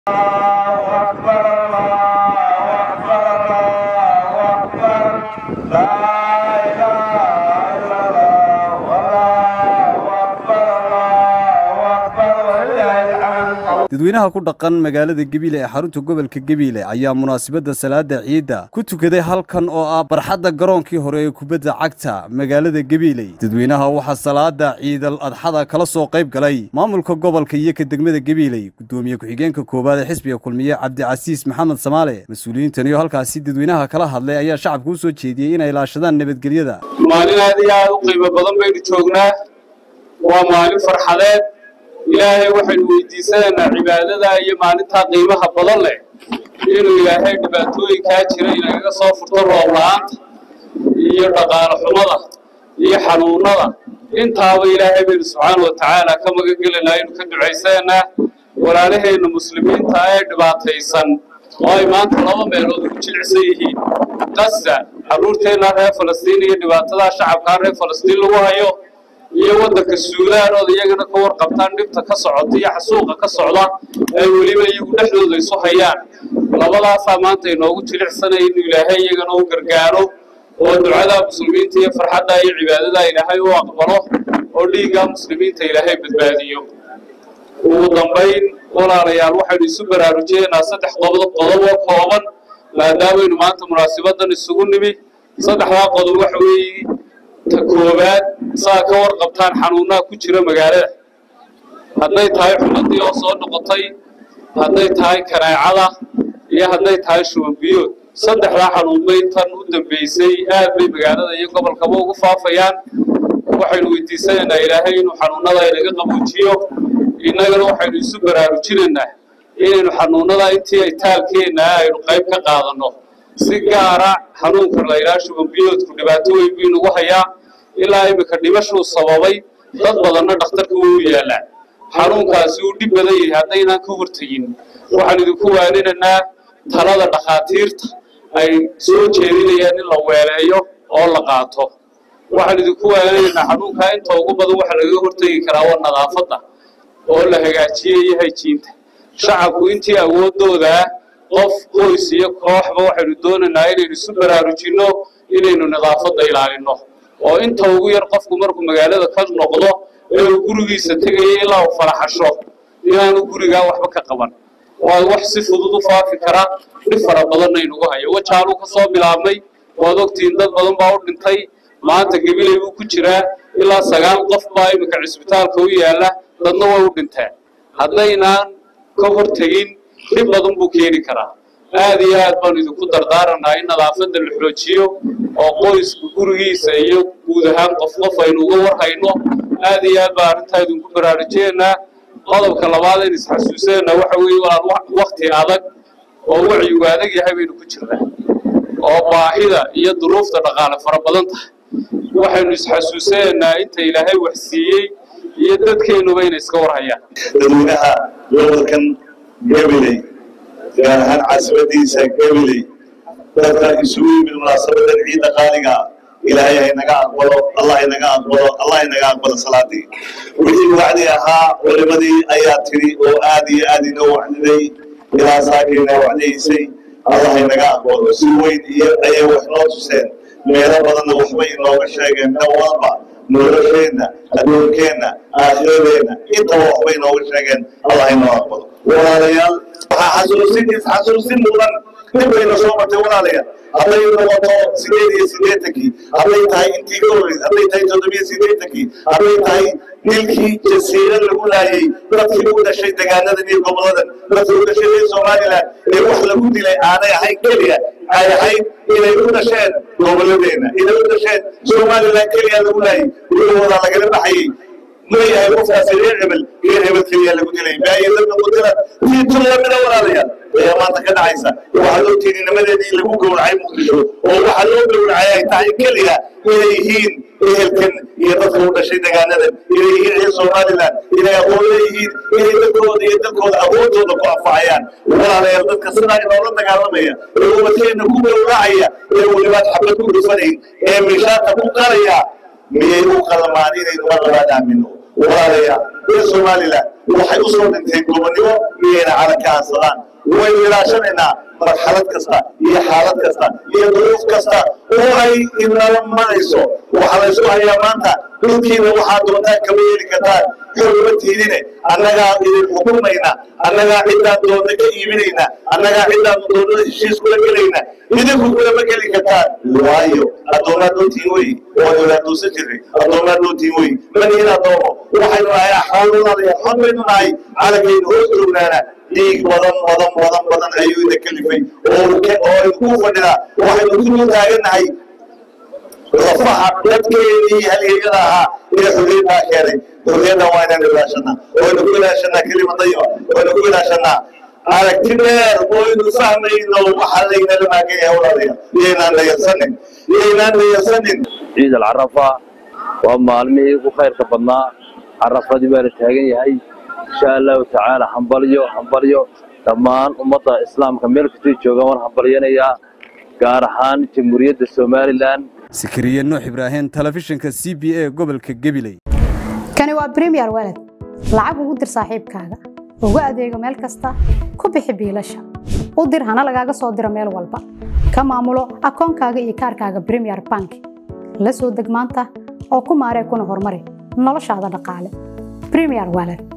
dadweynaha ku dhaqan magaalada gebiile ee xarunta gobolka gebiile ayaa munaasabadda salaada ciidda ku tukaday halkan oo ah barxadda garoonkii hore ee kubadda cagta magaalada gebiiley dadweynaha waxaa salaada ciidal adxada kala soo qayb galay maamulka gobolka iyo ka degmada gebiiley guddoomiye ku-xigeenka koowaad ee xisbiga kulmiye cabdicasiis maxamed samaale mas-uuliyiintan iyo halkaasi dadweynaha kala hadlay ayaa shacabka u soo jeediyey inay ilaashadaan nabadgelyada maalin aad iyo aad u qiimo badan baynu joognaa waa maalin farxadeed ilaahay waxaynu weydiisanaynaa cibaadada iyo maalintaa qiimaha badan leh inuu ilaahay dhibaatooyinkaa jira inagaga soo furto roob la-aanta iyo dhaqaalo xumada iyo xanuunada intaaba ilaahay baynu subxaana wa tacaala ka magan gelinaa aynu ka ducaysanaynaa walaalaheenna muslimiinta ee dhibaataysan oo ay maanta laba meelood ugu jilicsan yihiin qasa carruurteenna reer falastiin iyo dhibaatadaa shacabkaa reer falastiin lagu hayo iyo waddanka suudaan ood iyagana ka warqabtaan dhibta ka socota iyo xasuuqa ka socda ay weliba iyagu dhexdooda isu hayaan labadaasaa maanta inoogu jilicsanaya inuu ilaahay iyagana u gargaaro oo ducada muslimiinta iyo farxadda iyo cibaadada ilaahay u aqbalo oo dhiigga muslimiinta ilaahay badbaadiyo ugu dambayn walaalayaal waxaynu isu baraarujiyeynaa saddex qodob qodob oo kooban maadaamaynu maanta munaasibadan isugu nimi saddexdaa qodob waxa weeye ta koowaad saa ka warqabtaan xanuunaha ku jira magaalada hadday tahay xumadii oo soo noqotay hadday tahay kaneecada iyo hadday tahay shubanbiyood saddexdaa xanuunbay tan u dambaysay aad bay magaalada iyo gobolkaba ugu faafayaan waxaynu weydiisanaynaa ilaahay inuu xanuunada inaga qabuujiyo innagana waxaynu isu baraarujinaynaa inaynu xanuunada intii ay taalkeenna aynu qayb ka qaadanno si gaara xanuunka la yidhaha shubanbiyoodku dhibaato weyn buu inagu hayaa ilaa iminka dhimashuu sababay dad badanna dhakhtarka wuu u yaallaa xanuunkaasi uu dhib badan yahay haddaynaan ka hortegin waxaan idinku waaninaynaa talada dhakhaatiirta ay soo jeedinayaan in la weeleeyo oo la qaato waxaan idinku waaninaynaa xanuunkaa inta ugu badan waxa lagaga hortegi karaa waa nadaafadda oo la hagaajiyey iyo hayjiinta shacabku intii awoodoodaa qof qoys iyo kooxba waxaynu doonaynaa inaynu isu baraarujinno inaynu nadaafadda ilaalinno oo inta ugu yar qofku markuu magaalada ka noqdo ee uu gurigiisa tegaya ilaa uu faraxasho inaanu gurigaa waxba ka qaban waa wax si fudud u faafi kara dhib fara badanna inugu hayo wajaaluu ka soo bilaabmay waad ogtihiin dad badan baa u dhintay maanta gebiley buu ku jiraa ilaa sagaal qof baa iminka cisbitaalka u yaalla dadna way u dhinteen haddaynaan ka hortegin dhib badan buu keeni karaa aad iyo aad baanu idinku dardaaranaa in nadaafadda la xoojiyo oo qoysku gurigiisa iyo guud ahaan qof qof aynu uga warhayno aad iyo aad baa arrintaa idinku baraarujiyeynaa qodobka labaad in isxasuusanayna waxa weeye walaal wakti adag oo wacyigu adag yahay baynu ku jirnaa oo baahida iyo duruufta dhaqaale fara badan tahay waxaynu isxasuusanaynaa inta ilaahay wax siiyey iyo dadkeennuba inay iska warhayaan dadweynaha gobolkan gabiley gaar ahaan caasimadiisa gabiley dadka isugu yimid munaasabadan ciidda qaaliga ilaahay haynaga aqbalo allah haynaga aqbalo allah haynaga aqbalo salaadii wixii wacdi ahaa culimadii ayaa tiri oo aad iyo aad inoo wacdiday ilaa saakayna wacdihaysay allah haynaga aqbalo si weyn iyo ayay wax noo tuseen meelo badanna waxbay inooga sheegeen dhan walba nolosheenna adduunkeenna aakhiradeenna intaba waxbay inooga sheegeen allah haynoo aqbalo walaalayaal waxaa xasuusin isxasuusin mudan dib bayna soo martay walaalayaal hadday noqoto sideed iyo siddeetankii hadday tahay intii ka horreysay hadday tahay toddobiyo siddeetankii hadday tahay nilkii jasiira lagu laayay dadkii u dhashay degaanadan iyo goboladan dadkii u dhashay reer somaliland ee wax lagu dilay aanay ahayn keliya ay ahayd inay u dhasheen goboladeenna inay u dhasheen somaliland keliya lagu laayay gurigooda lagala baxayay ma yahay qofkaasi reer hebel reer hebel keliya lagu dilay maayadadna qutila tii tun lamida walaalayaal ayaa maanta ka dhacaysa waxaa loo tiiri nimadeedii lagu gowracay muqdisho oo waxaa loo gowracay ay tahay keliya inay yihiin ehelkan iyo dadka u dhashay degaanadan inay yihiin reer somaliland inay aqoon leeyihiin inay dadkooda iyo dadkooda awoodooda ku anfacayaan walaalayaal dadka sidaa inoola dagaalamaya ee umadkeena ku gowracaya ee welibaad xabad ku dhufanayn ee mishaarka ku qaraya miyay u qalmaan inaynu mar labaad aamino walaalaya reer somalilan waxay u soo dhinteen gobonnimo iyayna calanka aansadaan waynu ilaashanaynaa marxalad kasta iyo xaalad kasta iyo duruuf kasta oo ay inala marayso waxaa la ysku hayaa maanta dhulkiina waxaa doontaan kama yeeli kartaan xoguma tiidine annagaa idin xukumayna annagaa ciddaan doonna ka iibinayna annagaa ciddaan doonnada heshiis kula gelayna idinku kulama geli kartaan waayo addoomaad nootiin wey waanu ilaadoosan jirnay addoomaad nootiin wey maniin addoomo waxaynu nahay xoolunadaya xon baynu nahay calankaynu hoos joognaana dhiig badan badan badan badan ayuu ina kalifay oo oo aynu ku fadhinaa waxaynu ku dul taagannahay lafaha dadkeedii halyeeyada ahaa ee xorriyaddaa keenay xorriyaddan waa inaan ilaashanaa waynu ku ilaashanaa kelima dayiba waynu ku ilaashanaa aragti dheer waynu fahmayno waxa laynala maagan yahay walaalayaal iyaynaan dhayarsanin iyaynaan dhayarsanin ciid alcarafa waa maalmihii ugu khayrka badnaa carafadii baa la taagan yahay insha allahu tacaala hambalyo hambalyo dhammaan ummadda islaamka meel kastay joogaan waan hambalyanayaa gaar ahaan jamhuuriyadda somalilan sikiriye nuux ibraahim telefishinka c b a gobolka gebiley kani waa bremiyer walad lacag ugu dir saaxiibkaaga ugu adeego meel kasta ku bixi biilasha u dir hana lagaaga soo diro meel walba ka maamulo akoonkaaga iyo kaarkaaga bremiyer bank la soo deg maanta oo ku maaree kuna horumari noloshaada dhaqaale bremiyer walad